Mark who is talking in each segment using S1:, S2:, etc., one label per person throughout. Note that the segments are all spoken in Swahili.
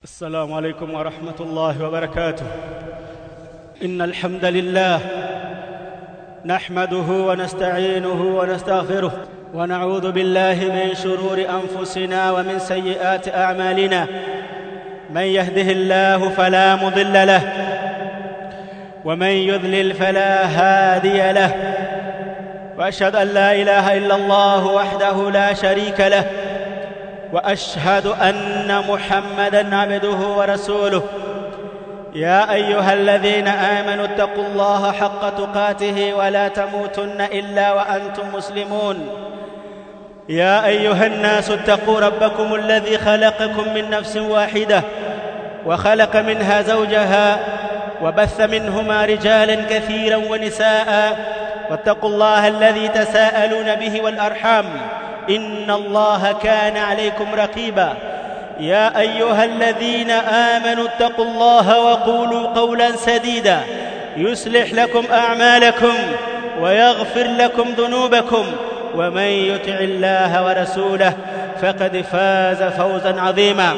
S1: السلام عليكم ورحمة الله وبركاته إن الحمد لله نحمده ونستعينه ونستغفره ونعوذ بالله من شرور أنفسنا ومن سيئات أعمالنا من يهده الله فلا مضل له ومن يذلل فلا هادي له واشهد ان لا اله الا الله وحده لا شريك له واشهد ان محمدا عبده ورسوله يا ايها الذين امنوا اتقوا الله حق تقاته ولا تموتن الا وانتم مسلمون يا ايها الناس اتقوا ربكم الذي خلقكم من نفس واحده وخلق منها زوجها وبث منهما رجالا كثيرا ونساء واتقوا الله الذي تساءلون به والارحام ان الله كان عليكم رقيبا يا ايها الذين امنوا اتقوا الله وقولوا قولا سديدا يصلح لكم اعمالكم ويغفر لكم ذنوبكم ومن يطع الله ورسوله فقد فاز فوزا عظيما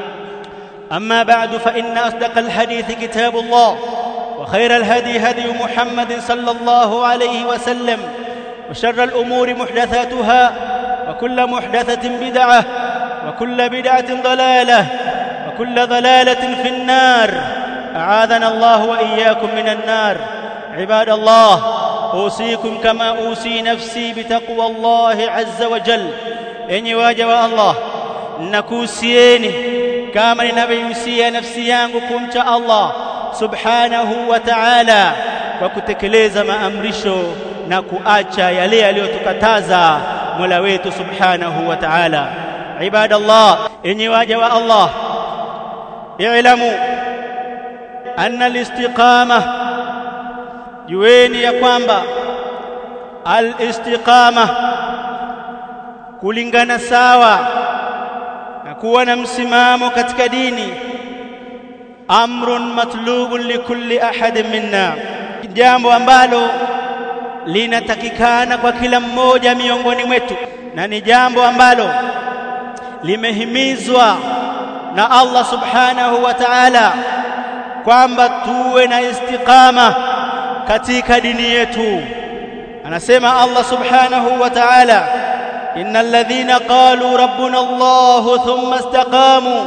S1: اما بعد فان اصدق الحديث كتاب الله وخير الهدي هدي محمد صلى الله عليه وسلم وشر الامور محدثاتها وكل محدثه بدعه وكل بدعه ضلاله وكل ضلاله في النار اعاذنا الله واياكم من النار عباد الله اوصيكم كما اوصي نفسي بتقوى الله عز وجل enyi waja wa Allah nakuhusieni kama ninavyohusia nafsi yangu kumcha Allah subhanahu wa ta'ala kwa kutekeleza maamrisho na kuacha yale aliyotukataza Mola wetu subhanahu wa ta'ala ibadallah enyi waja wa Allah i'lamu anna al-istiqama jueni ya kwamba al-istiqama kulingana sawa na kuwa na msimamo katika dini amrun matlubun likulli ahadin minna jambo ambalo linatakikana kwa kila mmoja miongoni mwetu na ni jambo ambalo limehimizwa na Allah subhanahu wa ta'ala kwamba tuwe na istiqama katika dini yetu anasema Allah subhanahu wa ta'ala innal ladhina qalu rabbuna Allah thumma istaqamu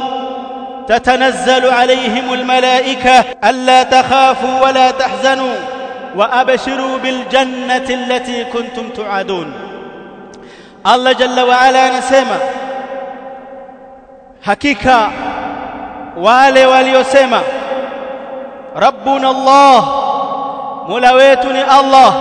S1: تتنزل عليهم الملائكة ألا تخافوا ولا تحزنوا وأبشروا بالجنة التي كنتم تعادون الله جل وعلا نسمع حقيقة wale waliosema rabbuna Allah mola wetu ni Allah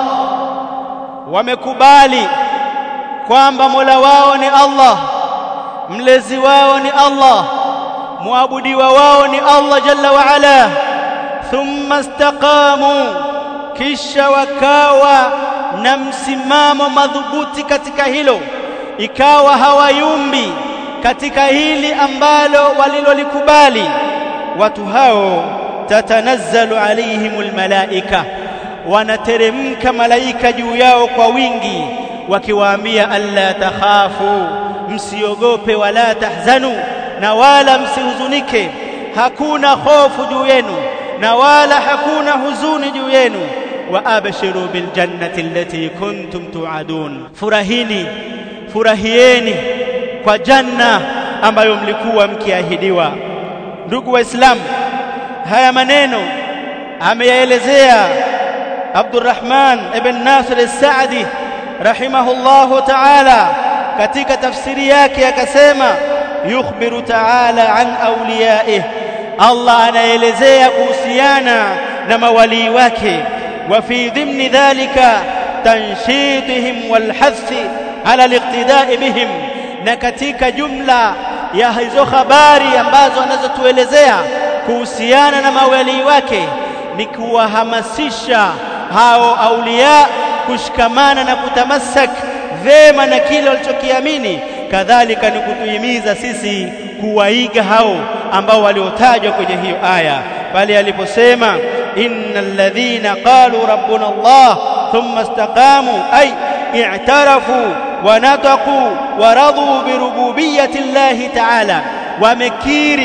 S1: wamekubali kwamba mola wao ni Allah mlezi wao ni Allah muabudiwa wao ni Allah jalla wa ala thumma istaqamu kisha wakawa na msimamo madhubuti katika hilo ikawa hawayumbi katika hili ambalo walilolikubali watu hao tatanazzalu alaihimul malaika wanateremka malaika juu yao kwa wingi wakiwaambia alla takhafu msiogope wala tahzanu na wala msihuzunike hakuna hofu juu yenu na wala hakuna huzuni juu yenu wa abshiru bil jannati allati kuntum tuadun furahini furahieni kwa janna ambayo mlikuwa mkiahidiwa ndugu waislamu haya maneno ameyaelezea Abdurrahman ibn Nasir as-Sa'di rahimahullahu ta'ala katika tafsiri yake akasema yukhbiru ta'ala an awliyaih Allah anaelezea kuhusiana na mawalii wake wa fi dhimni dhalika tanshidihim walhathi ala liqtida'i bihim na katika jumla ya hizo habari ambazo anazotuelezea kuhusiana na mawalii wake ni kuwahamasisha hao aulia kushikamana na kutamassak vema na kile walichokiamini kadhalika ni kutuhimiza sisi kuwaiga hao ambao waliotajwa kwenye hiyo aya pale aliposema innal ladhina qalu rabbuna Allah thumma istaqamu ay i'tarafu wa nataqu wa radu bi rububiyyati Allah ta'ala wamekiri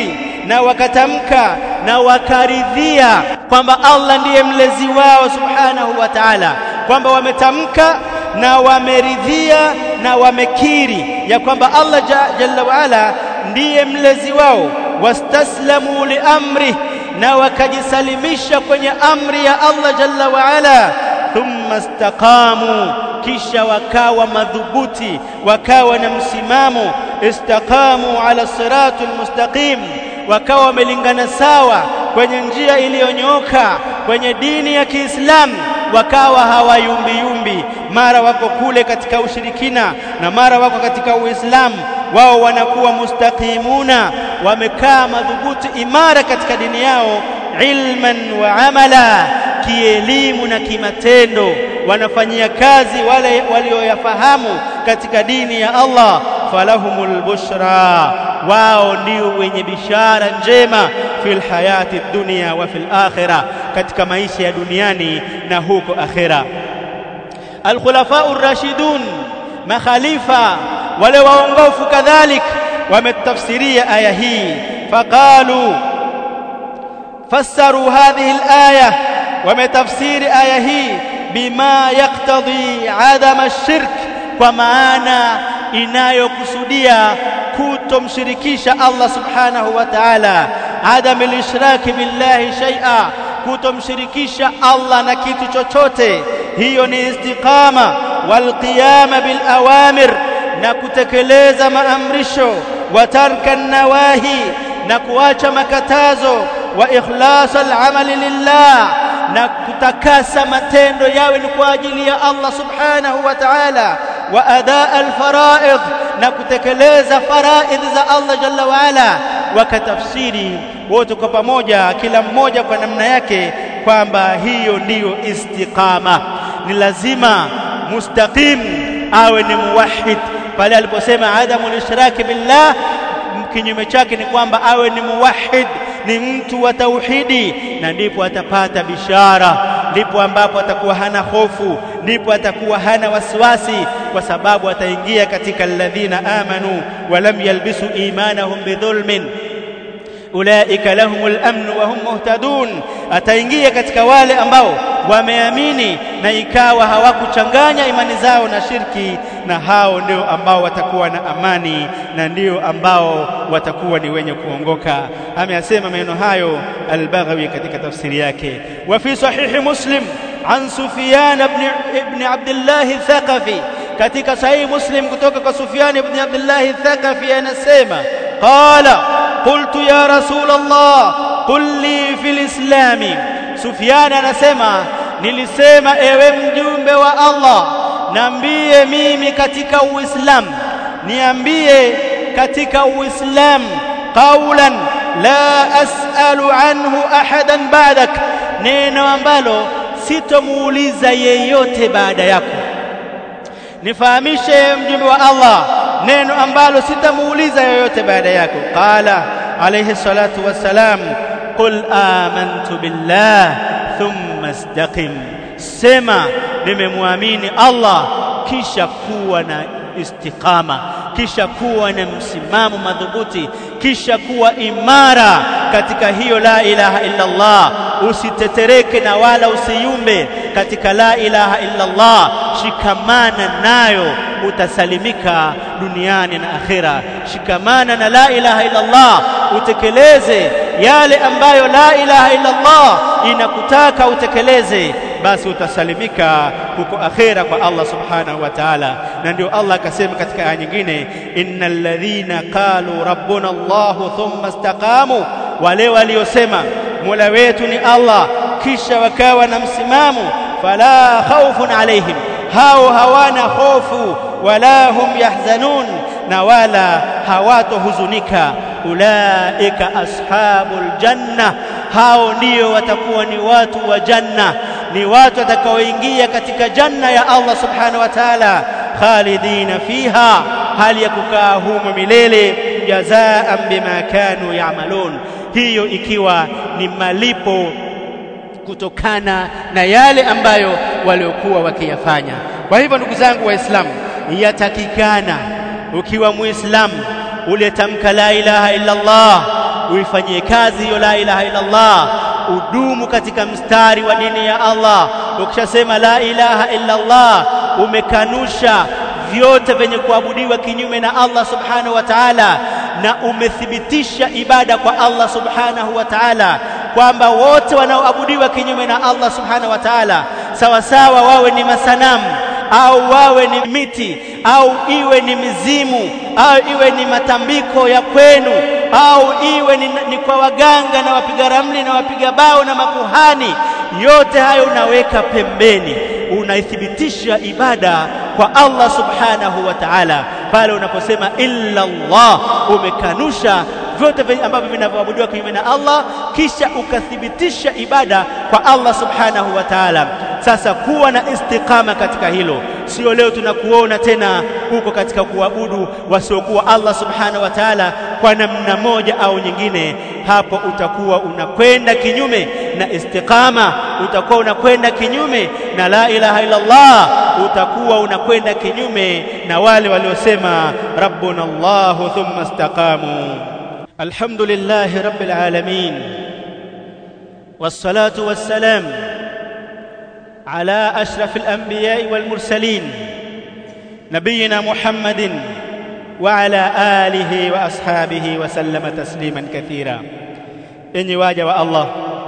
S1: na wakatamka na wakaridhia kwamba Allah ndiye mlezi wao subhanahu wa ta'ala kwamba wametamka na wameridhia na wamekiri ya kwamba Allah jalla waala ndiye mlezi wao wastaslamu liamri na wakajisalimisha kwenye amri ya Allah jalla waala thumma istaqamu kisha wakawa madhubuti wakawa na msimamo istaqamu ala siratul mustaqim wakawa wamelingana sawa kwenye njia iliyonyooka kwenye dini ya Kiislamu wakawa hawayumbiyumbi mara wako kule katika ushirikina na mara wako katika Uislamu wao wanakuwa mustaqimuna wamekaa madhubuti imara katika dini yao ilman wa amala kielimu na kimatendo wanafanyia kazi wale walioyafahamu katika dini ya Allah falahumul bushra wao ndio wenye bishara njema fil hayati dunia wa fil akhirah katika maisha ya duniani na huko akhira alkhulafa ar-rashidun makhalifa wale waongofu kadhalik wametafsiria aya hii faqalu fassaru hadhihi al-aya wametafsiri aya hii bima yaktadhi adama ash-shirk kwa maana inayokusudia kutomshirikisha Allah subhanahu wa ta'ala adam al-ishraki billahi shay'a kutomshirikisha Allah na kitu chochote hiyo ni istiqama wal qiyama bil awamir na kutekeleza maamrisho wa tarka nawahi na kuacha makatazo wa ikhlas al amali lillah na kutakasa matendo yawe ni kwa ajili ya Allah subhanahu wa ta'ala wa adaa al faraid na kutekeleza faraidh za Allah jalla wa ala wakatafsiri wote kwa pamoja kila mmoja kwa namna yake kwamba hiyo ndiyo istiqama ni lazima mustaqim awe ni muwahhid pale aliposema adamu lishraki billah kinyume chake ni kwamba awe ni muwahhid ni mtu wa tauhidi na ndipo atapata bishara ndipo ambapo atakuwa hana hofu ndipo atakuwa hana wasiwasi kwa sababu ataingia katika alladhina amanu wa lam yalbisu imanahum bidhulmin ulaika lahumul amn wa hum muhtadun ataingia katika wale ambao wameamini na ikawa hawakuchanganya imani zao na shirki na hao ndio ambao watakuwa na amani na ndio ambao watakuwa ni wenye kuongoka ameyasema maneno hayo al-Baghawi katika tafsiri yake wa fi sahihi muslim an Sufyan ibn ibn Abdullah Thaqafi katika sahihi muslim kutoka kwa Sufyan ibn Abdullah Thaqafi anasema qala qultu ya rasul Allah qul li fil islami Sufyan anasema nilisema ewe mjumbe wa Allah niambie mimi katika uislamu niambie katika uislamu qaulan la as'alu anhu ahadan ba'dak neno ambalo sitomuuliza yeyote baada yako nifahamishe mjumbe wa Allah neno ambalo sitamuuliza yeyote baada yako qala alayhi salatu wassalam qul amantu billah thumma istaqim sema nimemwamini Allah kisha kuwa na istiqama kisha kuwa na msimamo madhubuti kisha kuwa imara katika hiyo la ilaha illa Allah usitetereke na wala usiyumbe katika la ilaha illa Allah shikamana nayo utasalimika duniani na akhera shikamana na la ilaha illa Allah utekeleze yale ambayo la ilaha illa Allah inakutaka utekeleze basi utasalimika huko akhera kwa Allah subhanahu wa ta'ala na ndio Allah akasema katika aya nyingine innal ladhina qalu rabbuna Allah thumma istaqamu wale waliosema mola wetu ni Allah kisha wakawa na msimamo fala khawfun alaihim hao hawana hofu wala hum yahzanun na wala hawatohuzunika ulaika ashabul janna hao ndio watakuwa ni watu wa janna ni watu watakaoingia katika janna ya Allah subhanahu wa ta'ala khalidina fiha hali ya kukaa humo milele jazaan bima kanu ya'malun hiyo ikiwa ni malipo kutokana na yale ambayo waliokuwa wakiyafanya kwa hivyo ndugu zangu waislamu yatakikana ukiwa muislamu uliyetamka la ilaha illa Allah uifanyie kazi hiyo la ilaha illa Allah udumu katika mstari wa dini ya Allah ukishasema la ilaha illa Allah umekanusha vyote vyenye kuabudiwa kinyume na Allah subhanahu wa ta'ala na umethibitisha ibada kwa Allah subhanahu wa ta'ala kwamba wote wanaoabudiwa kinyume na Allah subhanahu wa ta'ala sawa sawa wawe ni masanamu au wawe ni miti au iwe ni mizimu au iwe ni matambiko ya kwenu au iwe ni, ni kwa waganga na wapiga ramli na wapiga bao na makuhani yote hayo unaweka pembeni unaithibitisha ibada kwa Allah subhanahu wa ta'ala pale unaposema illa Allah umekanusha vyote ambavyo vinavyoabudiwa kinyume na Allah kisha ukathibitisha ibada kwa Allah subhanahu wa ta'ala sasa kuwa na istiqama katika hilo sio leo tunakuona tena huko katika kuabudu wasiokuwa Allah subhanahu wa ta'ala kwa namna moja au nyingine hapo utakuwa unakwenda kinyume na istiqama utakuwa unakwenda kinyume na la ilaha illa Allah utakuwa unakwenda kinyume na wale waliosema rabbuna Allah thumma istaqamu alhamdulillahi rabbil alamin والصلاه والسلام على اشرف الانبياء والمرسلين نبينا محمد وعلى اله واصحابه وسلم تسليما كثيرا enyi waja wa Allah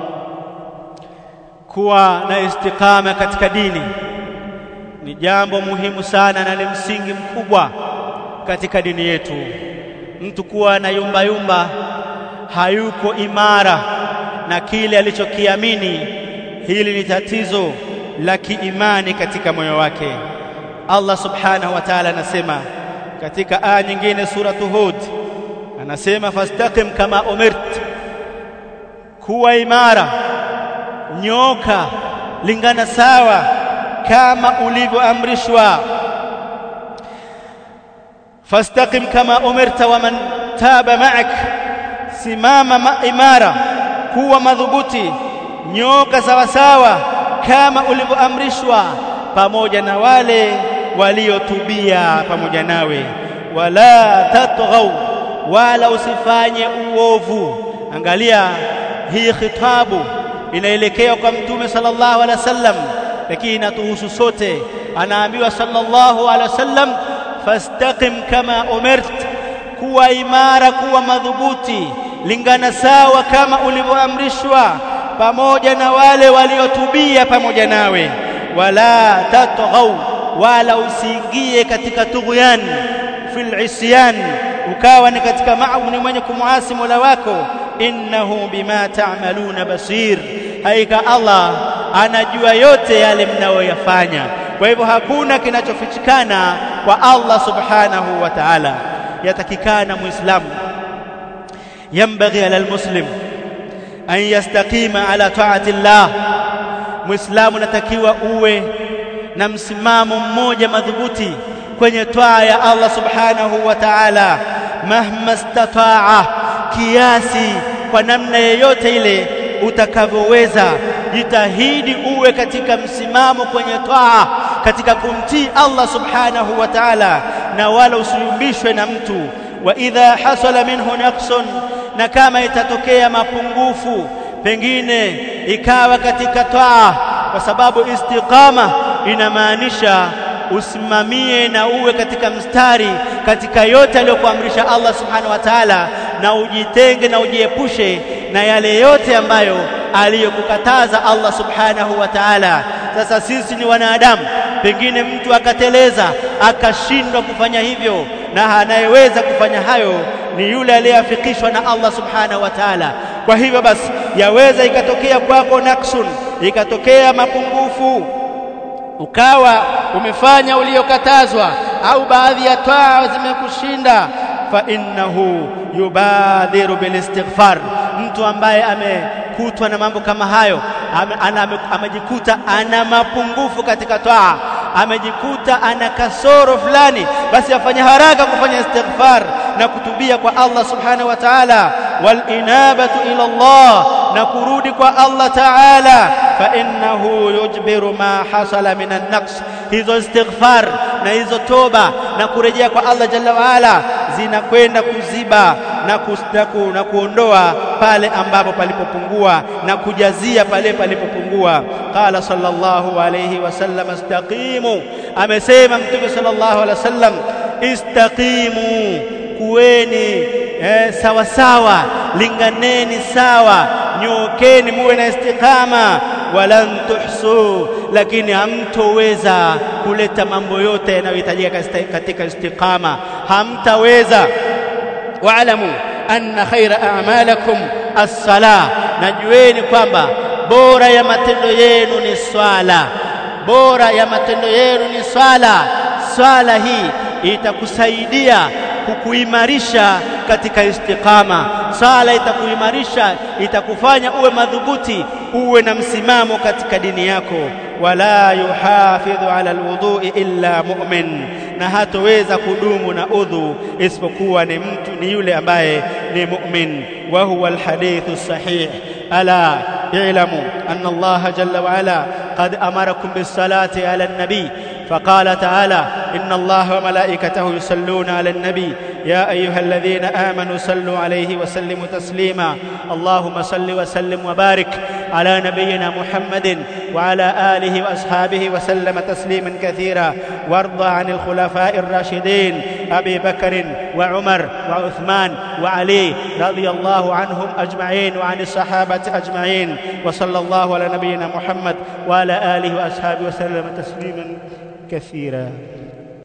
S1: kuwa na istiqama katika dini ni jambo muhimu sana na ni msingi mkubwa katika dini yetu mtu kuwa na yumba yumba hayuko imara na kile alichokiamini hili ni tatizo la kiimani katika moyo wake Allah subhanahu wa ta'ala anasema katika aya nyingine suratu Hud anasema fastaqim kama umirt kuwa imara nyoka lingana sawa kama ulivyoamrishwa fastaqim kama umirta wa man taba ma'ak simama ma imara kuwa madhubuti nyoka sawa sawa kama ulivyoamrishwa pamoja na wale waliotubia pamoja nawe wala tatghaw wala usifanye uovu angalia hii khitabu inaelekea kwa mtume sallallahu alaihi wasallam lakini inatuhusu sote anaambiwa sallallahu alaihi wasallam fastaqim kama umirt kuwa imara kuwa madhubuti lingana sawa kama ulivyoamrishwa pamoja na wale waliotubia pamoja nawe wala tatghaw wala usiingie katika tughyan fil isyan ukawa ni katika mauni mwenye kumuasi Mola wako innahu bima ta'maluna basir haika Allah anajua yote yale mnayoyafanya kwa hivyo hakuna kinachofichikana kwa Allah subhanahu wa ta'ala yatakikana muislamu yambaghi ala almuslim an yastaqima ala ta'ati Allah muislamu natakiwa uwe na msimamo mmoja madhubuti kwenye twaa ya Allah subhanahu wa ta'ala mahma istataa kiasi kwa namna yoyote ile utakavyoweza jitahidi uwe katika msimamo kwenye twaa katika kumtii Allah subhanahu wa ta'ala na wala usiyumbishwe na mtu wa idha hasala minhu naqsun na kama itatokea mapungufu pengine ikawa katika twaa kwa sababu istiqama inamaanisha usimamie na uwe katika mstari katika yote aliyokuamrisha Allah subhanahu wa ta'ala na ujitenge na ujiepushe na yale yote ambayo aliyokukataza Allah subhanahu wa ta'ala sasa sisi ni wanadamu pengine mtu akateleza akashindwa kufanya hivyo na anayeweza kufanya hayo ni yule aliyeafikishwa na Allah subhanahu wa ta'ala kwa hivyo basi yaweza ikatokea kwako naksun ikatokea mapungufu ukawa umefanya uliyokatazwa au baadhi ya taa zimekushinda fa innahu yubadhiru bilistighfar mtu ambaye amekutwa na mambo kama hayo amejikuta ana mapungufu katika taa amejikuta ana kasoro fulani basi afanye haraka kufanya istighfar na kutubia kwa Allah subhanahu wa ta'ala wal inabatu ila Allah na kurudi kwa Allah ta'ala fa innahu yujbiru ma hasala minan naqs hizo istighfar na hizo toba na kurejea kwa Allah jalla wa ala zinakwenda kuziba na, kustaku, na kuondoa pale ambapo palipopungua na kujazia pale palipopungua. Qala sallallahu alayhi wasallam, istaqimu, amesema Mtume sallallahu alayhi wasallam, istaqimu, kuweni eh, sawa sawa, linganeni sawa, nyookeni, muwe na istiqama walan tuhsu, lakini hamtoweza kuleta mambo yote yanayohitajika katika istiqama, hamtaweza. Waalamu anna khaira a'malakum as-sala, najueni kwamba bora ya matendo yenu ni swala, bora ya matendo yenu ni swala. Swala hii itakusaidia kukuimarisha katika istiqama. Sala itakuimarisha, itakufanya uwe madhubuti, uwe na msimamo katika dini yako. Wala yuhafidhu ala alwudhu'i illa mu'min, na hatoweza kudumu na udhu isipokuwa ni mtu ni yule ambaye ni mu'min. Wa huwa alhadithu sahih ala i'lamu anna Allah jalla wa ala qad amarakum bis-salati ala an-nabi فقال تعالى إن الله وملائكته يصلون على النبي يا أيها الذين آمنوا صلوا عليه وسلموا تسليما اللهم صل وسلم وبارك على نبينا محمد وعلى آله وأصحابه وسلم تسليما كثيرا وارض عن الخلفاء الراشدين أبي بكر وعمر وعثمان وعلي رضي الله عنهم أجمعين وعن الصحابة أجمعين وصلى الله على نبينا محمد وعلى آله وأصحابه وسلم تسليما كثيرا